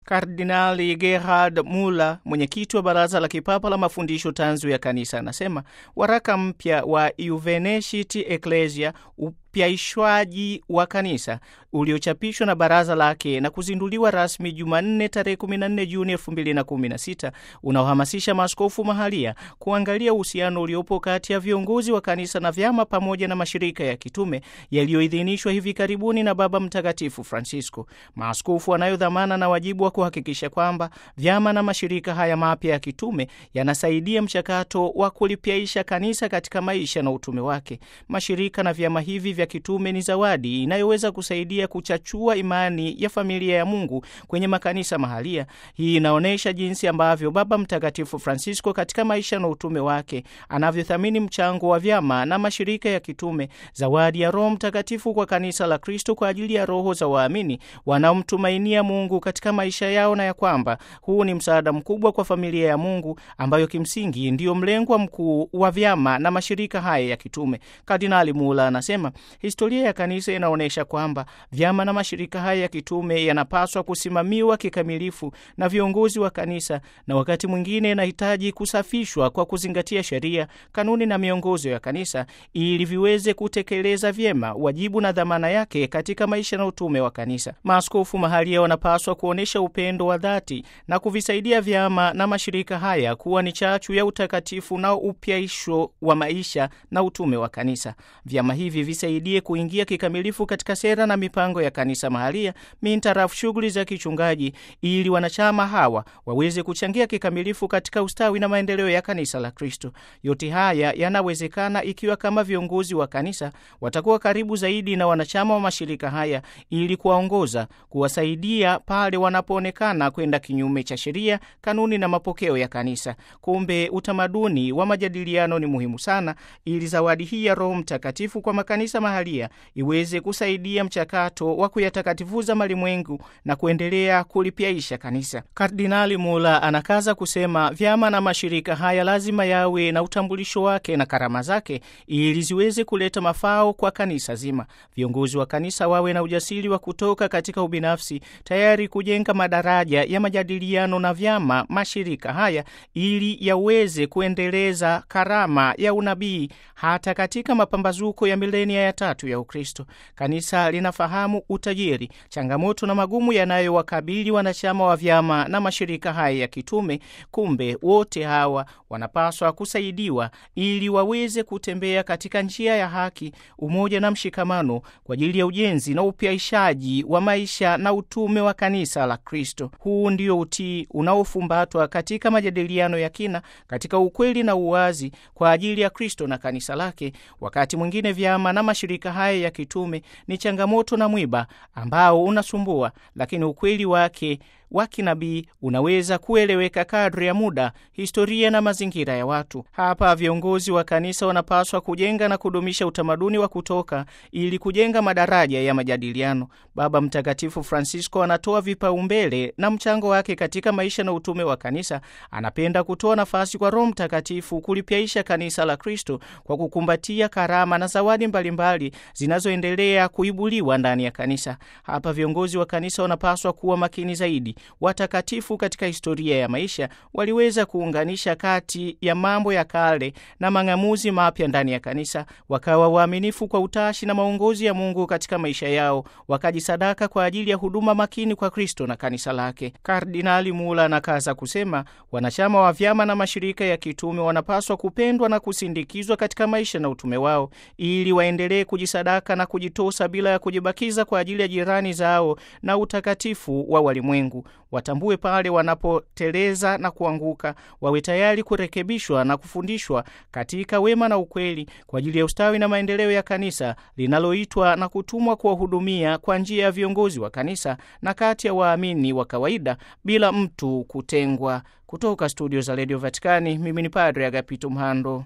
Kardinali Gerhard Muller, mwenyekiti wa Baraza la Kipapa la Mafundisho Tanzu ya Kanisa, anasema waraka mpya wa Iuvenecit Ecclesia upyaishwaji wa kanisa uliochapishwa na baraza lake na kuzinduliwa rasmi Jumanne tarehe 14 Juni 2016 unaohamasisha maaskofu mahalia kuangalia uhusiano uliopo kati ya viongozi wa kanisa na vyama pamoja na mashirika ya kitume yaliyoidhinishwa hivi karibuni na Baba Mtakatifu Francisco. Maaskofu wanayo dhamana na wajibu wa kuhakikisha kwamba vyama na mashirika haya mapya ya kitume yanasaidia mchakato wa kulipyaisha kanisa katika maisha na utume wake. Mashirika na vyama hivi vya kitume ni zawadi inayoweza kusaidia kuchachua imani ya familia ya Mungu kwenye makanisa mahalia. Hii inaonyesha jinsi ambavyo Baba Mtakatifu Francisco katika maisha na utume wake anavyothamini mchango wa vyama na mashirika ya kitume, zawadi ya Roho Mtakatifu kwa kanisa la Kristo kwa ajili ya roho za waamini wanaomtumainia Mungu katika maisha yao, na ya kwamba huu ni msaada mkubwa kwa familia ya Mungu ambayo kimsingi ndiyo mlengwa mkuu wa vyama na mashirika haya ya kitume. Kardinali Mula anasema historia ya kanisa inaonyesha kwamba vyama na mashirika haya ya kitume yanapaswa kusimamiwa kikamilifu na viongozi wa kanisa, na wakati mwingine inahitaji kusafishwa kwa kuzingatia sheria, kanuni na miongozo ya kanisa ili viweze kutekeleza vyema wajibu na dhamana yake katika maisha na utume wa kanisa. Maaskofu mahalia wanapaswa kuonyesha upendo wa dhati na kuvisaidia vyama na mashirika haya kuwa ni chachu ya utakatifu na upyaisho wa maisha na utume wa kanisa. Vyama hivi visaidie kuingia kikamilifu katika sera na mipango ya kanisa mahalia mintarafu shughuli za kichungaji, ili wanachama hawa waweze kuchangia kikamilifu katika ustawi na maendeleo ya kanisa la Kristo. Yote haya yanawezekana ikiwa kama viongozi wa kanisa watakuwa karibu zaidi na wanachama wa mashirika haya, ili kuwaongoza, kuwasaidia pale wanapoonekana kwenda kinyume cha sheria, kanuni na mapokeo ya kanisa. Kumbe utamaduni wa majadiliano ni muhimu sana, ili zawadi hii ya Roho Mtakatifu kwa makanisa mahalia iweze kusaidia mchakato wa kuyatakatifuza malimwengu na kuendelea kulipyaisha kanisa. Kardinali Mula anakaza kusema vyama na mashirika haya lazima yawe na utambulisho wake na karama zake ili ziweze kuleta mafao kwa kanisa zima. Viongozi wa kanisa wawe na ujasiri wa kutoka katika ubinafsi, tayari kujenga madaraja ya majadiliano na vyama mashirika haya ili yaweze kuendeleza karama ya unabii hata katika mapambazuko ya milenia ya tatu ya Ukristo. Kanisa linafahamu utajiri, changamoto na magumu yanayowakabili wanachama wa vyama na mashirika haya ya kitume. Kumbe wote hawa wanapaswa kusaidiwa ili waweze kutembea katika njia ya haki, umoja na mshikamano kwa ajili ya ujenzi na upyaishaji wa maisha na utume wa kanisa la Kristo. Huu ndio utii unaofumbatwa katika majadiliano ya kina, katika ukweli na uwazi kwa ajili ya Kristo na kanisa lake. Wakati mwingine vyama na mashirika haya ya kitume ni changamoto na mwiba ambao unasumbua, lakini ukweli wake wa kinabii unaweza kueleweka kadri ya muda, historia na mazingira ya watu. Hapa viongozi wa kanisa wanapaswa kujenga na kudumisha utamaduni wa kutoka ili kujenga madaraja ya majadiliano. Baba Mtakatifu Francisco anatoa vipaumbele na mchango wake katika maisha na utume wa kanisa. Anapenda kutoa nafasi kwa Roho Mtakatifu kulipyaisha kanisa la Kristo kwa kukumbatia karama na zawadi mbalimbali zinazoendelea kuibuliwa ndani ya kanisa. Hapa viongozi wa kanisa wanapaswa kuwa makini zaidi. Watakatifu katika historia ya maisha waliweza kuunganisha kati ya mambo ya kale na mang'amuzi mapya ndani ya kanisa, wakawa waaminifu kwa utashi na maongozi ya Mungu katika maisha yao, wakajisadaka kwa ajili ya huduma makini kwa Kristo na kanisa lake. Kardinali Mula anakaza kusema, wanachama wa vyama na mashirika ya kitume wanapaswa kupendwa na kusindikizwa katika maisha na utume wao, ili waendelee kujisadaka na kujitosa bila ya kujibakiza kwa ajili ya jirani zao na utakatifu wa walimwengu. Watambue pale wanapoteleza na kuanguka, wawe tayari kurekebishwa na kufundishwa katika wema na ukweli kwa ajili ya ustawi na maendeleo ya kanisa linaloitwa na kutumwa kuwahudumia kwa njia ya viongozi wa kanisa na kati ya waamini wa kawaida bila mtu kutengwa. Kutoka studio za redio Vatikani, mimi ni Padre Agapito Mhando.